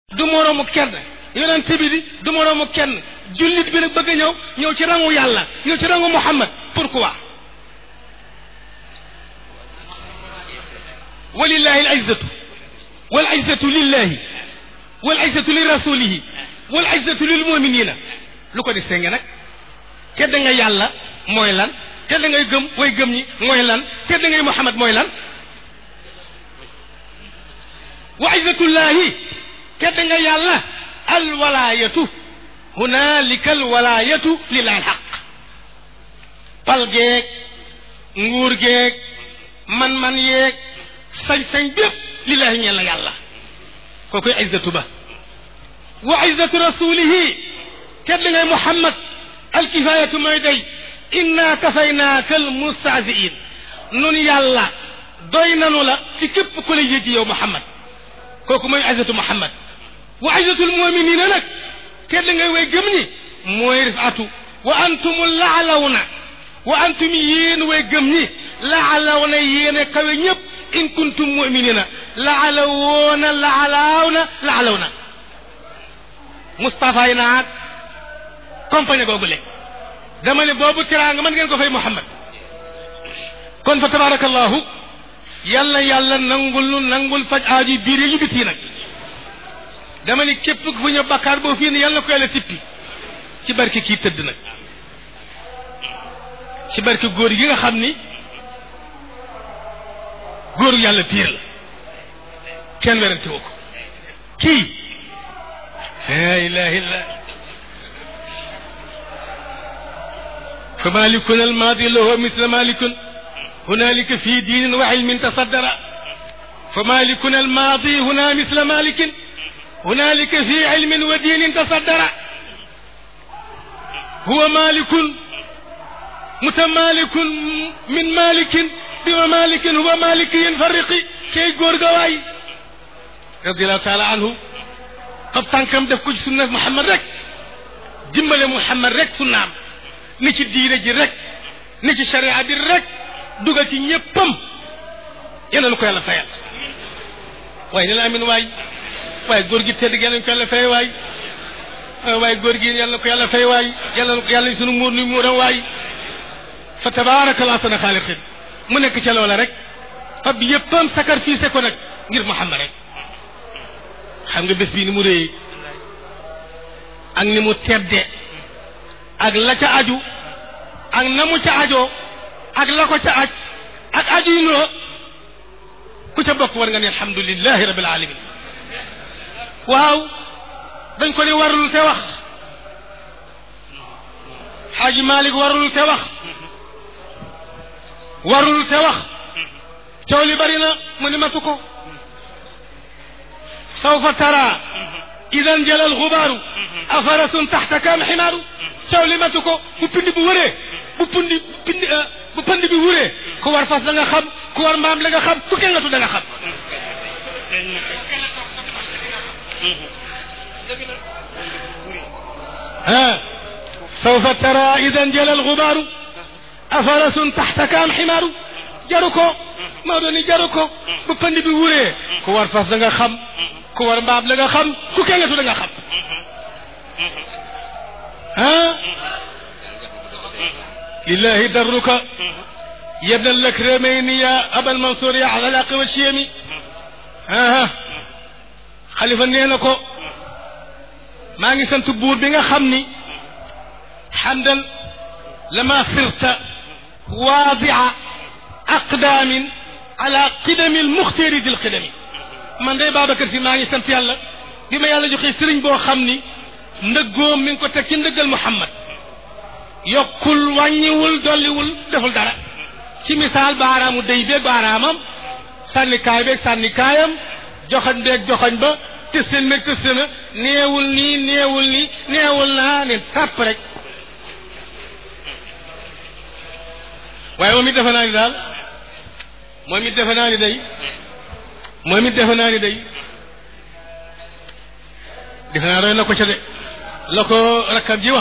du moroomu kenn yonent bi di du moroomu kenn jullit bi nag bëgg a ñëw ñëw ci rangu yàlla ñëw ci rangu Muhammad pourquoi walillahi al izzatu wal izzatu lillahi wal izzatu li rasulihi wal izzatu lil muminina lu ko distingué nag tedd nga yàlla mooy lan tedd ngay gëm way gëm ñi mooy lan tedd ngay Muhammad mooy lan wa izzatullahi tedd nga yàlla alwalaayatu hunaalika alwalaayatu lillahi alxaq pal geeg nguur geeg man-man yeeg sañ-sañ bépp lillahi ñeel na yàlla kookoy izzatu ba wa izzatu rasulihi tedd ngay Muhammad alkifaayatu mooy day inna kafaynaaka almustahziin nun yàlla doy nanu la ci képp ku la yëggi yow Muhammad kooku mooy izzatu Muhammad wa izzatul muminina nag tedd ngay way gëm ñi mooy rifatu wa antum laalawna wa antum yéen way gëm ñi laalawna yéen a kawe ñëpp in kuntum muminina laalawoona laalawna laalawna Moustapha yi naag compagnie googu le dama ne boobu teraanga mën ngeen ko fay Muhammad kon fa tabarakallahu yàlla yàlla nangul nu nangul faj aaju biir yi biti nag dama ni képp ku fu ñëw bakkaar boo fii ne yàlla ko yàlla sippi ci barke kii tëdd nag ci barke góor gi nga xam ni góoru yàlla piir la kenn werante woo ko kii la ilaha illa fa malikuna almaadi lahu misla malikun hunalika fi diinin wa ilmin tasaddara fa malikuna almaadi huna misla malikin هنالك في علم ودين تصدر هو مالك متمالك من مالك بممالك هو مالك ينفرق كي غورغواي رضي الله تعالى عنه قب تانكم دف كو سنة محمد رك dimbale Muhammad rek sunnaam ni ci diine ji rek ni ci sharia bi rek dugal ci ñëppam yéen ko yàlla fayal waaye ne la amin waay waaye góor gi tedd yàlla na ko yàlla fay waay waaye góor gi yàlla na ko yàlla fay waay yàlla na ko yàlla sunu muur ni muuram waay fa tabaraka allah sana xaaliqin mu nekk ca loola rek fab yëppam sacrifice ko nag ngir Muhammad rek xam nga bés bii ni mu réyee ak ni mu tedde ak la ca aju ak na mu ca ajoo ak la ko ca aj ak aju yi noo ku ca bokk war nga ne alhamdulilahi rabil alamin waaw dañ ko ni warul te wax xaaji malik warul te wax warul te wax coow li bari na mu ni matu ko sawfa tara idan jala alxubaaru afarasun taxtaka am ximaaru coow li matu ko bu pindi bu wëree bu pundi pindi bu pandi bi wuree ku war fas da nga xam ku war mbaam la nga xam ku kengatu da nga xam ها سوف ترى إذا انجلى الغبار أفرس تحتك أم حمار جاركو ما دوني جاركو بپند بي وري كو war fas da nga xam ku war mbaam la nga xam ku kengatu da nga xam ها لله درك يا ابن الأكرمين يا أبا المنصور يا على العقل والشيمي ها ها خليفة نينكو maa ngi sant buur bi nga xam ni xamdan lama sirta waadia aqdaamin ala qidami almuxtari di lqidami man day Babacar Si maa ngi sant yàlla bi ma yàlla joxe sëriñ boo xam ni ndëggoom mi ngi ko teg ci ndëggal Muhammad yokkul wàññiwul dolliwul deful dara ci misaal baaraamu day beeg baaraamam sànnikaay beeg sànnikaayam joxañ beeg joxañ ba tëstan meg tëstana neewul nii neewul nii neewul naa ne tàpp rek waaye moom it defe naa ni daal moom it defe naa ni day moom it defe naa ni day defe naa doy na ko ca de la ko rakkam ji wax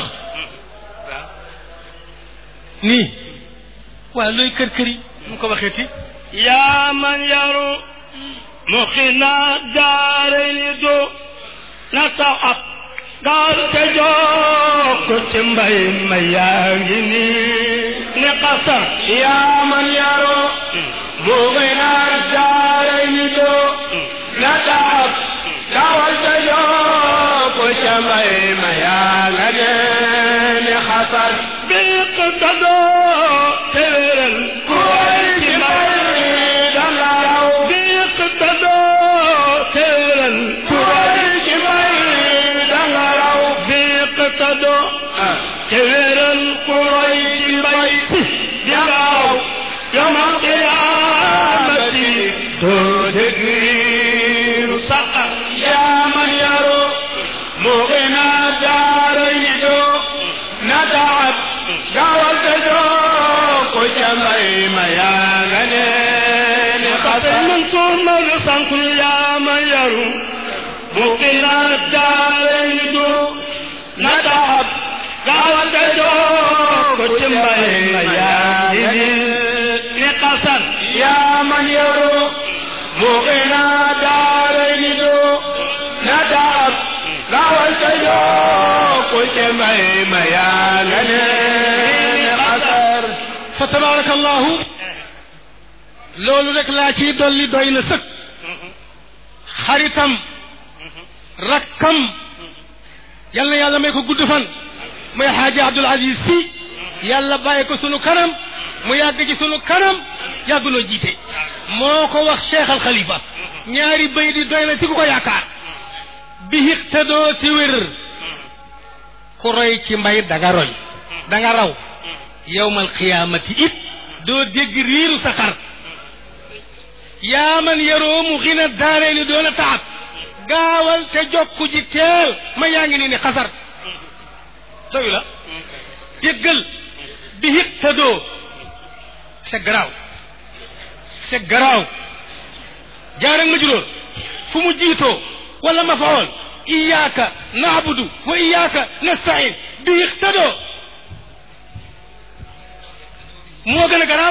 nii waaw looy kër kër yi mu ko waxeeti yaa man yaru مخنا دارين دو na taxab gaal te jokk ci mbay ma yaa ngi nii ni xasar yaa man yaro mu ngi naan jaare ni doo na taab dawal sa yoo ko ca mbay ma yaa nga dee ni xasar biq tadoo te wéral ku way ci mbay danga raw biq tadoo te wéral ku way ci mbay danga raw biq tadoo te wéral ku roy ci mbay di gaaw yamal qiyaamati doo dégg riiru saqar yaa man yaro mu ngi naan jaare ni doo na taab dawal sa yoo ko ca mbay ma yaa nga dee ni xasar man suur ma lu sankul yaa ma yaru mu qinaat daarayn du na taab gaawal te joo ko ci mbay ma yaa ngi nii ni xasan yaa man yaro mu ngi naan jaare ni doo na taab dawal sa yoo ko ca mbay ma yaa nga dee ni xasar fa tabarakallahu loolu rek laa ciy dolli doy na sëkk xaritam rakkam yal na yàlla may ko gudd fan muy xaaji abdul aziz si yàlla bàyyi ko sunu kanam mu yàgg ci sunu kanam yàggunoo jiite moo ko wax cheikh al xalifa ñaari bay di doy na ci ku ko yaakaar bi iqtadoo ti wér ku roy ci mbay danga roy danga raw yowmal qiyaamati it doo dégg riiru sa xar yaa man yaroo mu xina daaree ni doon a taab gaawal te jokku ji teel ma yaa ngi nii ni xasar doyu la yëggal bi hit te doo c'est garaaw c'est garaaw jaarag ma juróor fu mu jiitoo wala ma fawoon iyaaka naabudu wa iyaaka nastain bi hit te doo moo gën a garaaw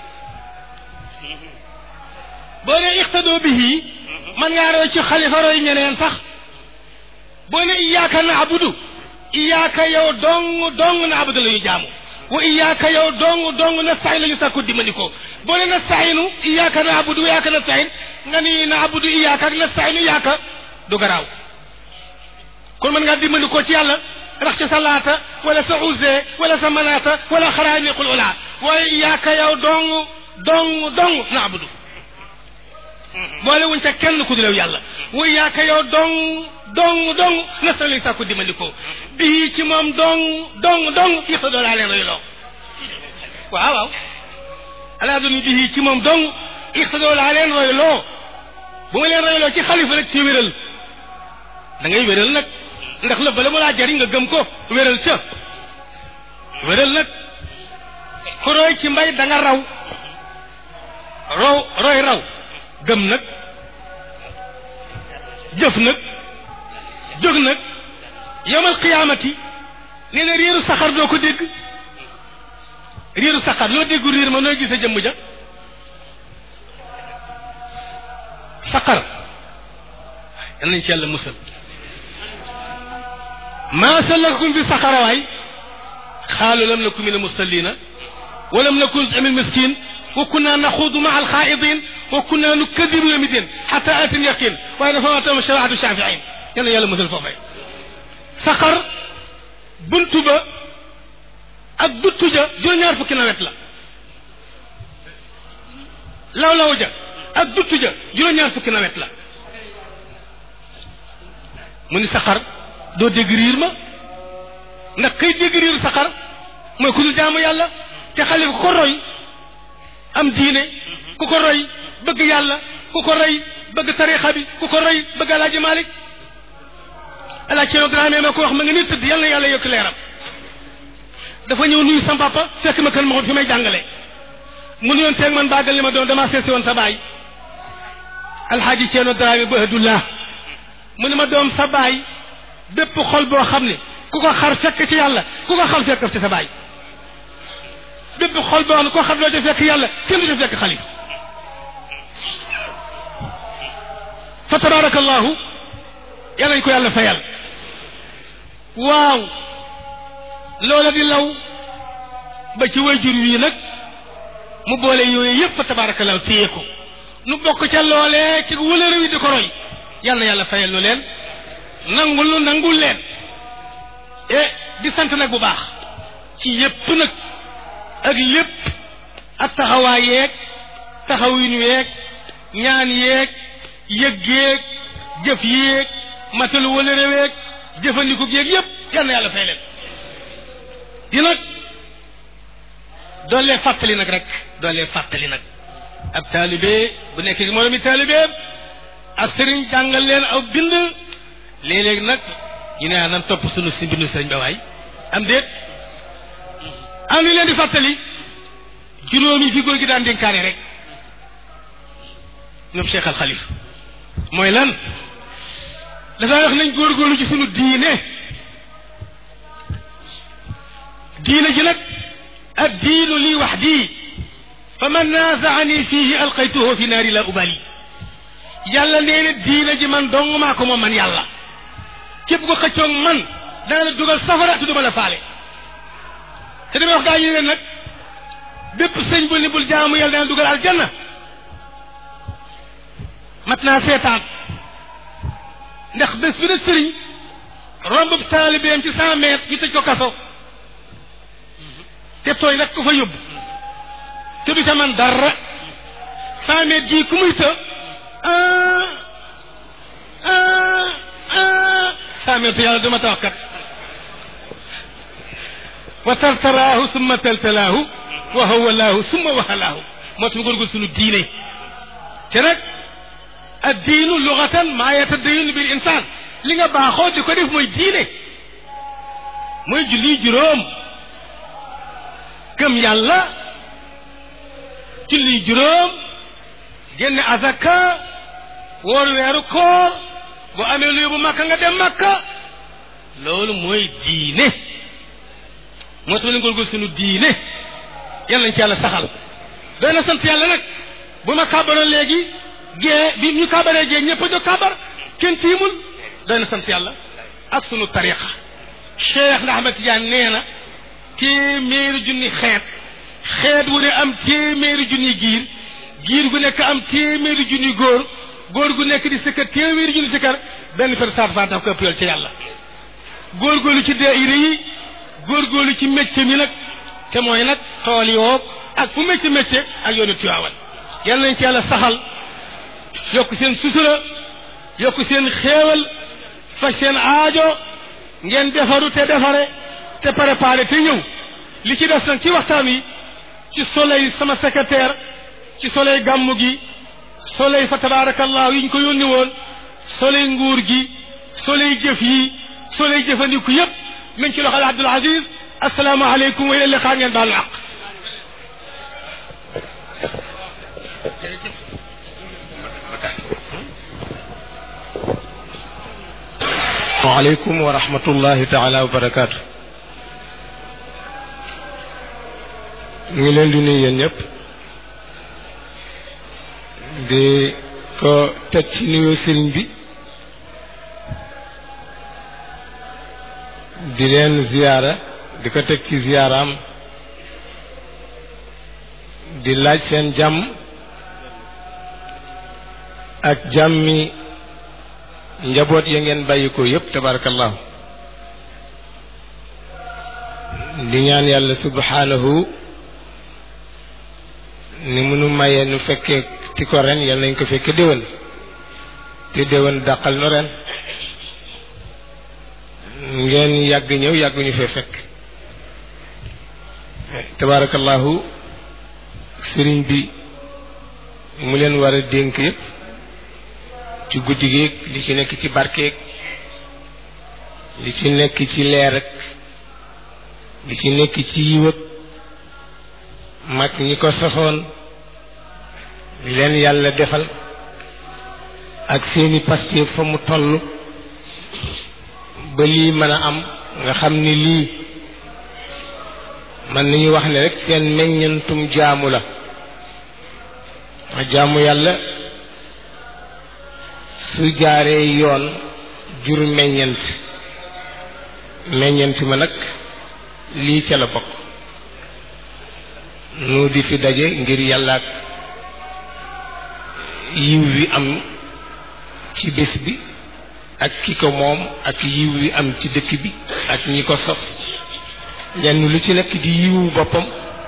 boo ne iqtadoo bihi man ngaa roy ci xalifa roy ñeneen sax boo ne iyaaka naabudu iyaaka yow dong dong naabudu la ñu jaamu wa iyaaka yow dong dong nastain la ñu sàkku dimbali ko boo ne nastainu iyaaka naabudu wa iyaaka nastain nga ni naabudu iyaaka ak nastainu iyaaka du garaaw kon mën ngaa dimbali ko ci yàlla rax ci sa laata wala sa uzze wala sa manaata wala xaraaniqul ula waaye iyaaka yow dong dong dong naabudu boole wuñ ca kenn ku dilew yàlla wa iyaaka yow dong dong dong nastan lañ sàkku dimbali ko bii ci moom dong dong dong yëpp doo laa leen royloo waaw waaw alaa duni bii ci moom dong ixtadoo laa leen royloo bu ma leen royloo ci xalifa rek ci wéral da ngay wéral nag ndax la bala mu laa jariñ nga gëm ko wéral ca wéral nag ku roy ci mbay da nga raw row roy raw gëm nag jëf nag jóg nag yowmal qiyaamati nee na riiru saxar doo ko dégg riiru saxar loo déggu riir ma nooy gis a jëmm ja saxar yal nañ ci yàlla musal maa salakakum fi saxara waay xaalu lam naku min almusallina wa lam nakun min miskin wa kunna naxuudu maa alxaaidin wa kunna nukadibu yawmi din xata atin yaqin waaye dafa ma tam sharaatu shafiin yal na yàlla musal foofee saxar buntu ba ak duttu ja juróom-ñaar fukki nawet la law-law ja ak duttu ja juróom-ñaar fukki nawet la mu ni saxar doo dégg riir ma ndax kay dégg riiru saxar mooy ku dul jaamu yàlla te xale ku ko roy am diine ku ko roy bëgg yàlla ku ko roy bëgg tarixa bi ku ko roy bëgg alaaji malik alaaji Ceerno Dramé ma ko wax ma nga ni tëdd yal na yàlla yokk leeram dafa ñëw nuyu sam papa fekk ma kër ma fi may jàngale mu nuyoon teeg man bàggal li ma doon damaa seesi woon sa baay alxaaji Ceerno Dramé ba hadullah mu ne ma doom sa baay bépp xol boo xam ne ku ko xar fekk ci yàlla ku ko xam fekk ci sa baay bépp xol boo xam ne ku ko xar doo ci fekk yàlla kenn du ci fekk xalif fa tabarakallahu yal nañ ko yàlla fayal waaw loola di law ba ci wayjur wii nag mu boole yooyu yëpp fa tabaarakallaahu téye ko nu bokk ca loolee ci wëlëre wi di ko roy yal na yàlla fayal nu leen nangul nu nangul leen e di sant nag bu baax ci yépp nag ak lépp ak taxawaay yeeg taxawin yeeg ñaan yeeg yëg yeeg jëf yeeg matalu wala réweeg jëfandiku yeeg yépp yal na yàlla fay leen di nag doolee fàttali nag rek doolee fàttali nag ab taalibe bu nekk gi moroomi taalibeem ak sëriñ jàngal leen aw bind léeg-léeg nag ñu ne nan topp sunu si mbindu sëriñ ba waay am déet am ni leen di fàttali juróomi fi góor gi daan dénkaane rek ñoom Cheikh Al Khalif mooy lan dafay wax nañ góorgóorlu ci sunu diine diine ji nag ad diinu lii wax dii fa man naazaani fiihi alqaytuhu fi naari la ubali yàlla nee na diine ji man dong maa ko moom man yàlla képp ko xëccoog man dana la dugal safara te duma la faale te damay wax gaa yi leen nag bépp sëñ bu ni bul jaamu yàlla dana dugal aljanna mat naa seetaan ndax bés bi na sëriñ rombub taalibeem ci cent mètres ñu tëj ko kaso te tooy rek ko fa yóbbu te du ca man dara cent mètres jii ku muy të cent mètres yàlla dama tax kat wa tartaraahu summa taltalaahu wa hawalaahu summa wahalaahu moo tax góorgóor sunu diine te nag addiinu lugatan maa yatadayunu bil insaan li nga baaxoo di ko def mooy diine mooy julli juróom gëm yàlla julli juróom génne azaka woor weeru koor bu amee lu yóbbu makka nga dem makka loolu mooy diine moo tax la góorgóor sunu diine yàlla nañ ci yàlla saxal doy na sant yàlla nag bu ma kàbbaroon léegi gée bi ñu kàbbaree gée ñëpp a jóg kàbbar kenn tiimul doy na sant yàlla ak sunu tariqa Cheikh na Ahmed Tidiane nee na téeméeri junni xeet xeet wu ne am téeméeri junni giir giir gu nekk am téeméeri junni góor góor gu nekk di sikkar téeméeri junni sikkar benn fer saat faat daf ko ëpp yool ci yàlla góorgóorlu ci daayira yi góorgóorlu ci métier mi nag te mooy nag tool yoo ak fu métier métier ak yoonu Tiwaawan yal nañ ci yàlla saxal yokk seen sutura yokk seen xéewal faj seen aajo ngeen defaru te defare te préparé te ñëw li ci des nag ci waxtaan wi ci soleil sama secrétaire ci soleil gàmmu gi soleil fa tabarakallahu yi ñu ko yónni woon soleil nguur gi soleil jëf yi soleil jëfandiku yépp min ci loxol Abdul Aziz asalaamaaleykum wa ila liqaa ngeen baalu àq waaleykum wa rahmatullahi taala wa barakaatu ñu ngi leen di nuyu yéen ñëpp di ko teg ci nuyoo sëriñ bi di leen ziyaara di ko teg ci ziyaaraam di laaj seen jàmm ak jàmmi njaboot ya ngeen bàyyi ko yépp tabarakallahu di ñaan yàlla subhanahu ni munu mayee nu fekkee ti ko ren yal nañ ko fekke déwén te déwén dàqal nu ren ngeen yàgg ñëw yàgg ñu fee fekk tabarakallahu sëriñ bi mu leen war a dénk yépp ci guddi gi li ci nekk ci barkeeg li ci nekk ci leer ak li ci nekk ci yiwëg mag ñi ko sosoon li leen yàlla defal ak seeni pastéef fa mu toll ba lii mën a am nga xam ni lii mën nañu wax ne rek seen meññantum jaamu la jaamu yàlla su jaaree yoon jur meññent meññent ma nag lii ca la bokk nu di fi daje ngir yàlla ak yiw wi am ci bés bi ak ki ko moom ak yiw wi am ci dëkk bi ak ñi ko sos lenn lu ci nekk di yiwu boppam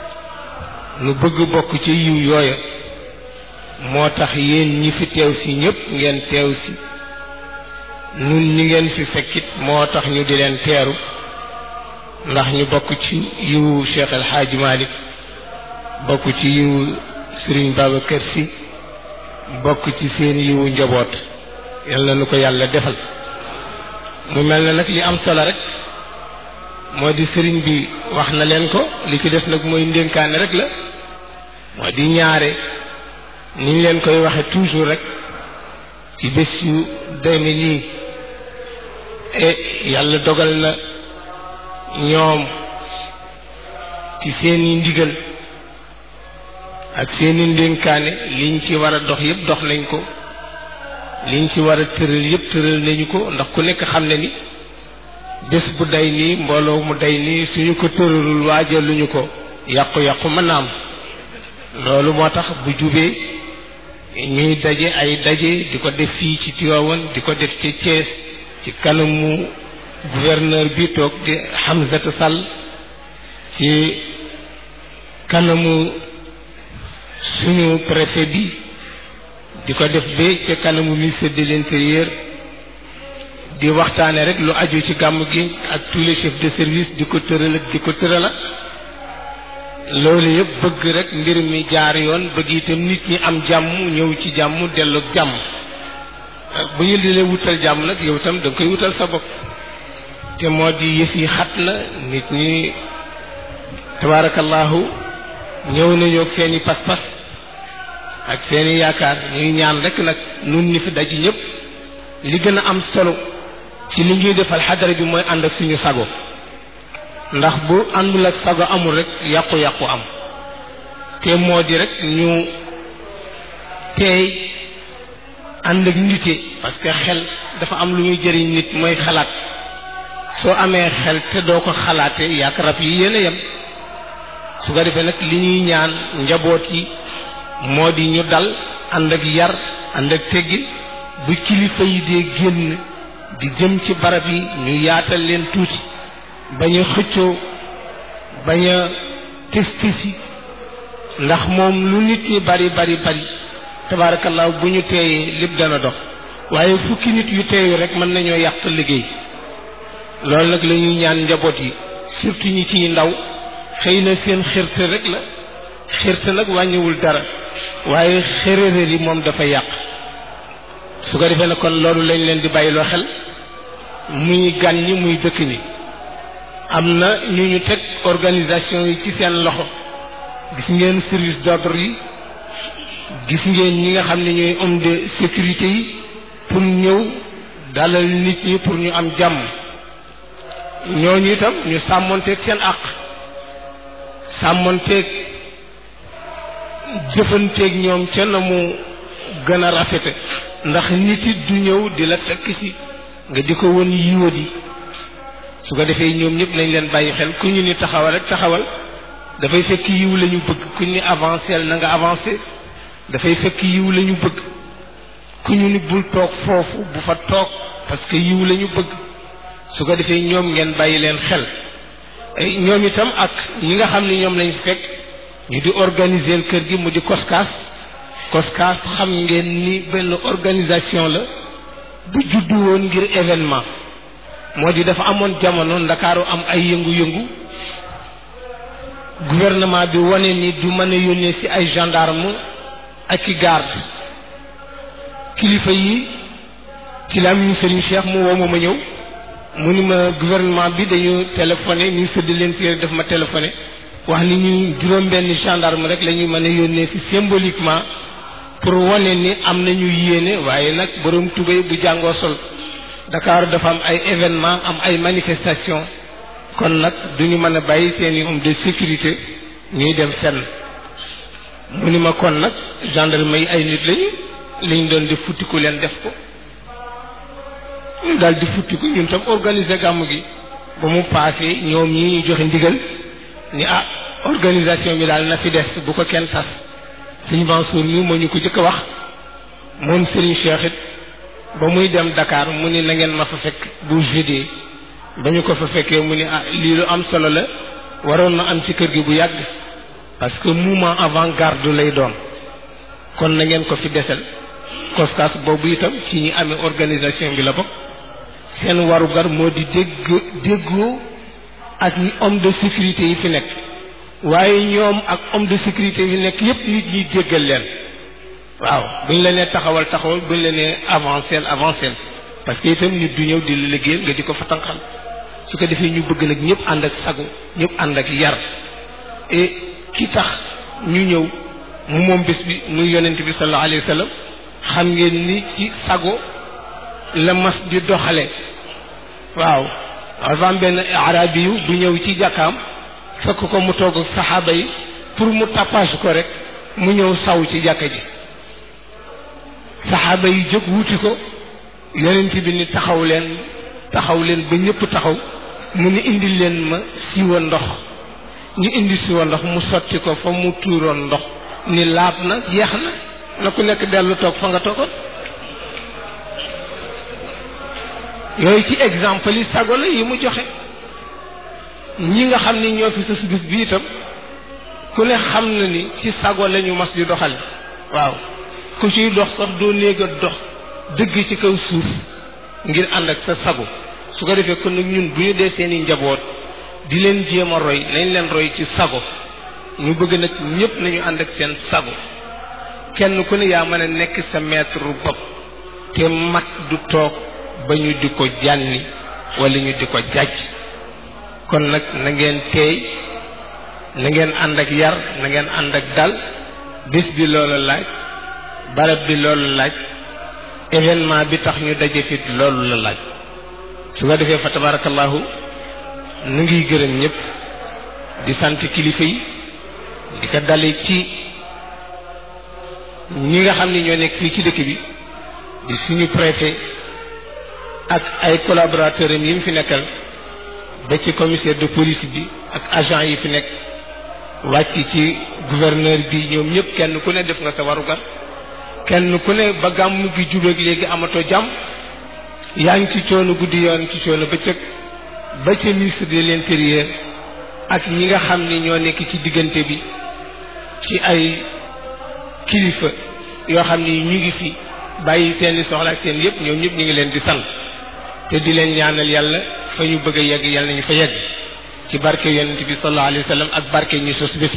nu bëgg bokk ci yiw yooya moo tax yéen ñi fi teew si ñépp ngeen teew si nun ñi ngeen fi fekkit moo tax ñu di leen teeru ndax ñu bokk ci yiwu Cheikh El Hadj Malick bokk ci yiwu Serigne Babacar Sy bokk ci seen yiwu njaboot yal na nu ko yàlla defal mu mel na nag li am solo rek moo di sëriñ bi wax na leen ko li ci des nag mooy ndénkaane rek la moo di ñaare ni ñu leen koy waxe toujours rek ci bés yu deme nii e yàlla dogal na ñoom ci seeni ndigal ak seeni ndénkaane liñ ci war a dox yépp dox nañ ko liñ ci war a tëral yépp tëral nañu ko ndax ku nekk xam ne ni bés bu day nii mbooloo mu day nii suñu ko tëralul waajaluñu ko yàqu-yàqu mën na am loolu moo tax bu jubee ñuy daje ay daje di ko def fii ci Tivaouane di ko def ci Thiès ci kanamu gouverneur bi toog di Hamzata Sall ci kanamu suñu préfet bi di ko def ba ca kanamu ministre de l'intérieur di waxtaane rek lu aju ci gàmm gi ak tous les chefs de service di ko tëral ak di ko tëralat loolu yëpp bëgg rek mbir mi jaar yoon bëgg itam nit ñi am jàmm ñëw ci jàmm dellu ak jàmm bu ñu di leen wutal jàmm nag yow itam da nga koy wutal sa bopp te moo di yëf yi xat na nit ñi tabaarakallahu ñëw nañu ak seeni pas-pas ak seeni yaakaar ñuy ñaan rek nag nun ñi fi daj ñëpp li gën a am solo ci li ñuy defal xadara bi mooy ànd ak suñu sago ndax bu àndul ak sago amul rek yàqu-yàqu am te moo di rek ñu teey ànd ak nite parce que xel dafa am lu muy jëriñ nit mooy xalaat soo amee xel te doo ko xalaate yàq rab yi yéen a yem su ko defee nag li ñuy ñaan njaboot yi moo di ñu dal ànd ak yar ànd ak teggin bu kilifa yi dee génn di jëm ci barab yi ñu yaatal leen tuuti bañ a xëccoo bañ a testisi ndax moom lu nit ñi bari bari bari tabaarakallaahu bu ñu teeyee lépp dana dox waaye fukki nit yu teeyu rek mën nañoo yàq liggéey loolu nag la ñuy ñaan njaboot yi surtout ñi ciy ndaw xëy na seen xirte rek la xirte nag wàññiwul dara waaye xërëréer yi moom dafa yàq su ko defee ne kon loolu lañ leen di bàyyiloo xel muy gan ñi muy dëkk ñi am na ñu ñu teg organisation yi ci seen loxo gis ngeen service d'ordre yi gis ngeen ñi nga xam ne ñooy homme de sécurité yi pour ñëw dalal nit ñi pour ñu am jàmm ñooñu itam ñu sàmmonteeg seen àq sàmmonteeg jëfanteeg ñoom ca na mu gën a rafete ndax nit it du ñëw di la fekk si nga di ko won yiwa di su ko defee ñoom ñëpp nañ leen bàyyi xel ku ñu ni taxawal rek taxawal dafay fekk yiw la ñu bëgg ku ñu ni avancé na nga avancé dafay fekk yiw la ñu bëgg ku ñu ni bul toog foofu bu fa toog parce que yiw la ñu bëgg su ko defee ñoom ngeen bàyyi leen xel ñoom itam ak ñi nga xam ne ñoom lañ fekk ñu di organiser kër gi mu di koskaas koskaas xam ngeen ni benn organisation la bu juddu woon ngir événement moo di dafa amoon jamono ndakaaru am ay yëngu-yëngu gouvernement bi wane ni du mën a yónnee ci ay gendarme ak i garde kilifa yi ci la am Serigne Cheikh mu woo ma ma ñëw mu ni ma gouvernement bi dañu téléphoné ministre de l'intérieur daf ma téléphoné wax ni ñu juróom-benn gendarme rek la ñuy mën a yónnee ci symboliquement pour wane ni am nañu yéene waaye nag borom tubéy bu jàngoo sol Dakar dafa am ay événement am ay manifestation kon nag duñu mën a bàyyi seeni homme de sécurité ñuy dem fenn mu ni ma kon nag gendarme yi ay nit lañu liñ doon def futtiku leen def ko ñu daal di futti ko ñun tam organiser gàmm gi ba mu paase ñoom ñi ñu joxe ndigal ni ah organisation bi daal na fi des bu ko kenn tas sëñ Mansour mi moo ñu ko jëkk a wax moom Serigne Cheikh it ba muy dem Dakar mu ni na ngeen ma fa fekk bu jeudi ba ñu ko fa fekkee mu ni ah lii lu am solo la waroon na am ci kër gi bu yàgg parce que mouvement avant-garde lay doon kon na ngeen ko fi desal koskas boobu itam ci ñi amee organisation bi la bokk seen warugar moo di dégg déggoo ak ñi homme de sécurité yi fi nekk waaye ñoom ak homme de sécurité yi fi nekk yépp nit ñi déggal leen waaw buñ la nee taxawal taxawal buñ la nee avancel avancel parce que itam nit du ñëw di la liggéeyal nga di ko fa tànqal su ko defee ñu bëgg nag ñëpp ànd ak sago ñëpp ànd ak yar et ki tax ñu ñëw mu moom bés bi muy yonent bi sallallahu alayhi wa sallam xam ngeen ni ci sago la mas di doxale waaw avant benn arabi yu bu ñëw ci jàkkaam fekk ko mu toog ak saxaaba yi pour mu tapage ko rek mu ñëw saw ci jàkka ji saxaaba yi jóg wuti ko yonent bi ni taxaw leen taxaw leen ba ñëpp taxaw mu ni indi leen ma siwa ndox ñu indi siwa ndox mu sotti ko fa mu tuuroon ndox ni laab na jeex na na ku nekk dellu toog fa nga toogoon yooyu ci exemple yi sago la yi mu joxe ñi nga xam ni ñoo fi sës bis bi itam ku ne xam na ni ci sago la ñu mas di doxal waaw ku ciy dox sax doo néeg a dox dëgg ci kaw suuf ngir ànd ak sa sago su ko defee kon nag ñun bu ñu dee seeni njaboot di leen jéem a roy nañ leen roy ci sago ñu bëgg nag ñépp nañu ànd ak seen sago kenn ku ne yaa mën a nekk sa maître bopp te mag du toog ba ñu di ko jànni wala ñu di ko jàjj kon nag na ngeen teey na ngeen ànd ak yar na ngeen ànd ak dal bés bi loolu laaj barab bi loolu laaj événement bi tax ñu daje fit loolu la laaj su ko defee fa tabarakallahu nu ngi gërëm ñëpp di sant kilifa yi di ko dale ci ñi nga xam ni ñoo nekk fii ci dëkk bi di suñu préfet ak ay collaborateurs am yi mu fi nekkal ba ci commissaire de police bi ak agent yi fi nekk wàcc ci gouverneur bi ñoom ñëpp kenn ku ne def nga sa warugar kenn ku ne ba gàmm gi jubeeg léegi amatoo jàmm yaa ngi ci coono guddi yoon ci coono bëccëg ba ca ministre de l'intérieur ak ñi nga xam ni ñoo nekk ci diggante bi ci ay kilifa yoo xam ni ñu ngi fi bàyyi seeni soxla ak seen yëpp ñoom ñëpp ñu ngi leen di sant te di leen ñaanal yàlla fa ñu bëgg a yegg yàlla nañu fa yegg ci barke yonent bi sallallahu alayhi wa sallam ak barke ñi sos bés